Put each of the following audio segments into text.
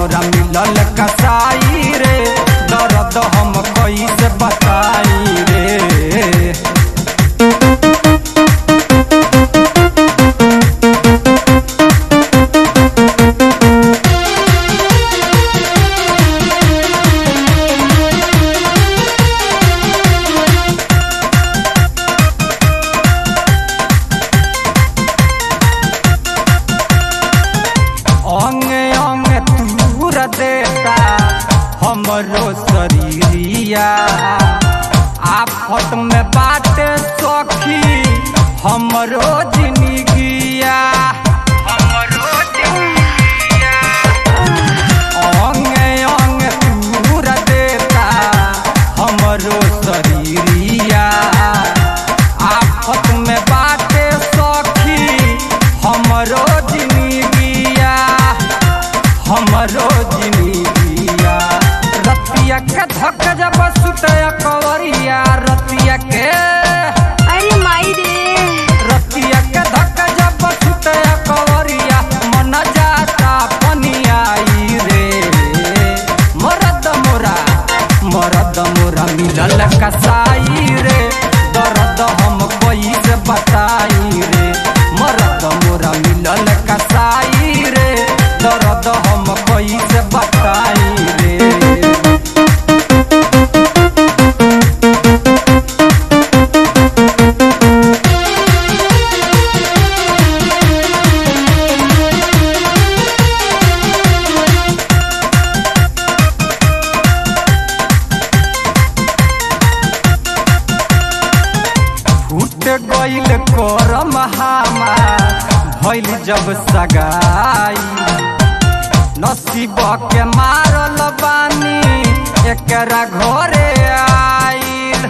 मोरा मिलल कसाई रे दर्द हम कैसे बताई रे अंग अंग तूर देता हमरो शरीरिया आफत में बाटे सखी हमरो जिंदगिया हमरो जिंदगिया अंग अंग तूर देता हमरो शरीरिया आफत में बाटे सखी हमरो जिंदगिया हमरो जिंदगिया रतिया के धक जब सुते कवरिया रतिया के अरे माई रे रतिया के धक जब सुते कवरिया मन जाता पनियाई रे मरद मोरा मरद मोरा मिलल कसाई रे दर्द हम कैसे बताई रे मरद मोरा मिलल कसाई रे दर्द हम कैसे बताई रे फूट गईल करम हमार भइल जब सगाई नसीब के मारल बानी एकरा घरे आइल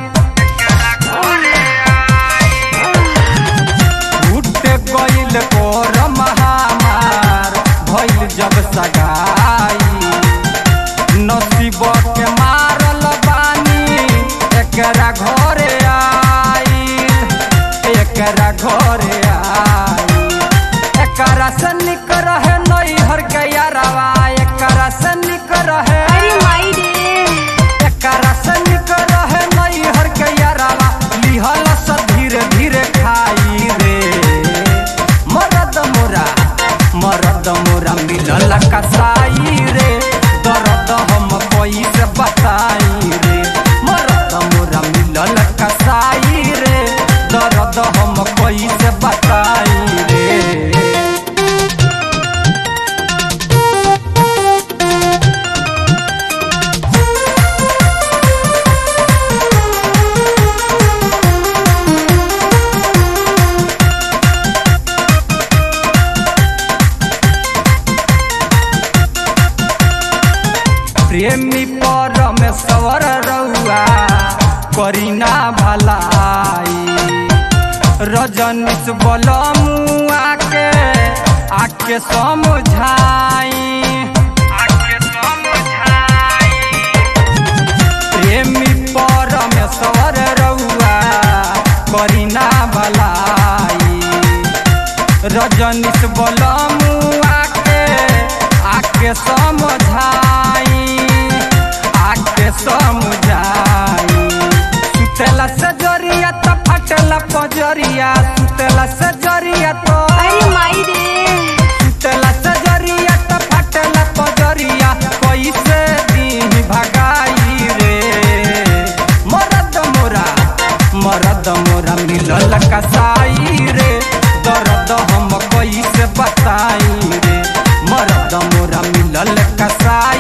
फूट गईल करम हमार भइल जब सगाई नसीब के मारल बानी एकरा घरे आइल एकरा घरे आइल एकरा से निक रहे नैहर के यारवा एकरा से निक रहे अरे माई रे एकरा से निक रहे नैहर के यारवा लिहल से धीरे धीरे खाई रे मरद मोरा मरद मोरा मिलल कसाई रे दर्द हम कैसे बताई रे मरद मोरा मिलल कसाई रे दर्द हम कैसे बताई रे प्रेमी परमेश्वर रउआ करीना भलाई रजनीश बलमुआ के आके समझाई आके समझाई प्रेमी परमेश्वर रउआ करीना भलाई रजनीश बलमुआ के आके समझाई आके समझाई सुतेला से जरिया तो फटला पजरिया सुतेला से जरिया तो अरे माई रे सुतेला से जरिया तो फटला पजरिया कैसे दिन भगाई रे मरद मोरा मरद मोरा मिलल कसाई रे दर्द हम कैसे बताई रे मरद मोरा मिलल कसाई